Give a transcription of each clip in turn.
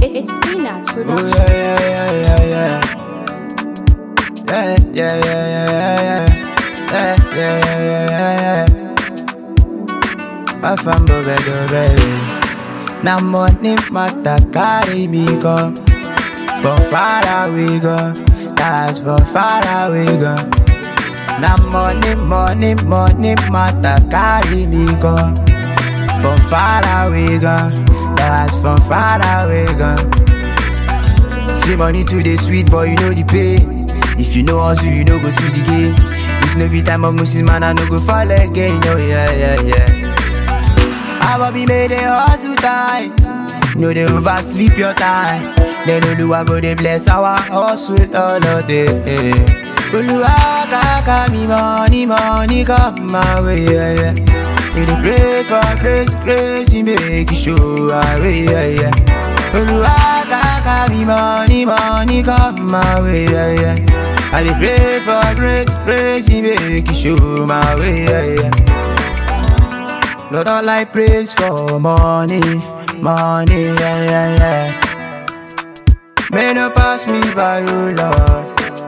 it's Spinach Oh Production. yeah, yeah, yeah, yeah, yeah. Yeah, yeah, yeah, yeah, yeah. Yeah, yeah, yeah, yeah, yeah, yeah. My family better ready. Now money matter carry me go. From far away go. That's from far away go. Now money, money, money matter carry me go. From far away go. That's from far away go. See money to the sweet, boy, you know the pain. If you know hustle, you know go see the game. This no be time of Muslim man, I no go fall again. Oh yeah, yeah, yeah. I will be made a hustle tight. No, they oversleep your time. Then Oluwa go they bless our hustle all of day. Oluwa kaka me money, money come my way. Yeah, yeah. We dey pray for grace, grace, he make it show our way. Yeah, yeah. Oluwa kaka me money, money come my way. Yeah, yeah. I dey pray for grace, grace, he make it show my way. Yeah, yeah. Lord, all I praise for money, money, yeah, yeah, yeah. May no pass me by, oh Lord.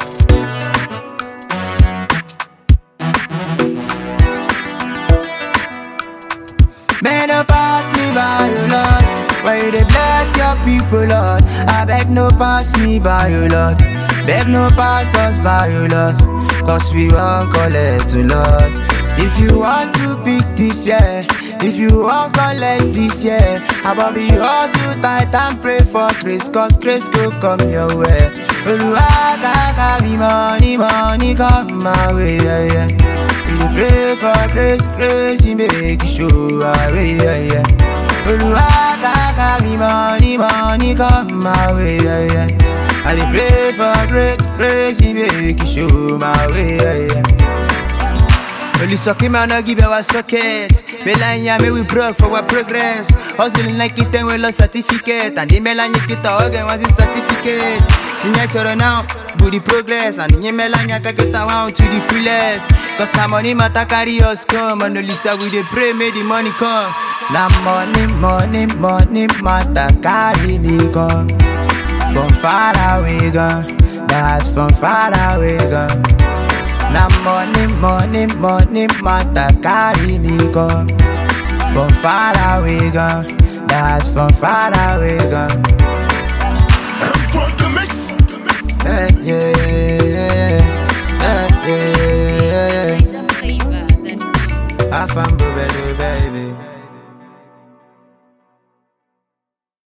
May no pass me by, oh Lord. Why you dey bless your people, Lord? I beg no pass me by, oh Lord. Beg no pass us by, oh Lord. Cause we won't collect, oh Lord. If you want to pick this year, if you want collect this year, I'ma be hustle tight and pray for grace, cause grace go come your way. Oluwa kaka me money, money come my way, yeah, yeah. We dey pray for grace, grace, he make it show our way, yeah, yeah. Oluwa kaka me money, money come my way, yeah, yeah. I dey pray for grace, grace, he make it show my way, yeah, yeah. Only suck him and give our socket. Melania, me we broke for our progress. Hustling like it and we lost certificate. And the Melania kita organ was his certificate. Signature now, booty progress. And the Melania kaketa want to the fullest. Cause now money matter carry us come. And only say we dey pray, may the money come. Now money, money, money matter carry me come. From far away gone. That's from far away gone. Now money, money, money matter carry me go From far away gone That's from far away gone yeah, yeah, yeah, yeah, yeah, yeah, Major flavor. Then yeah. I found baby, baby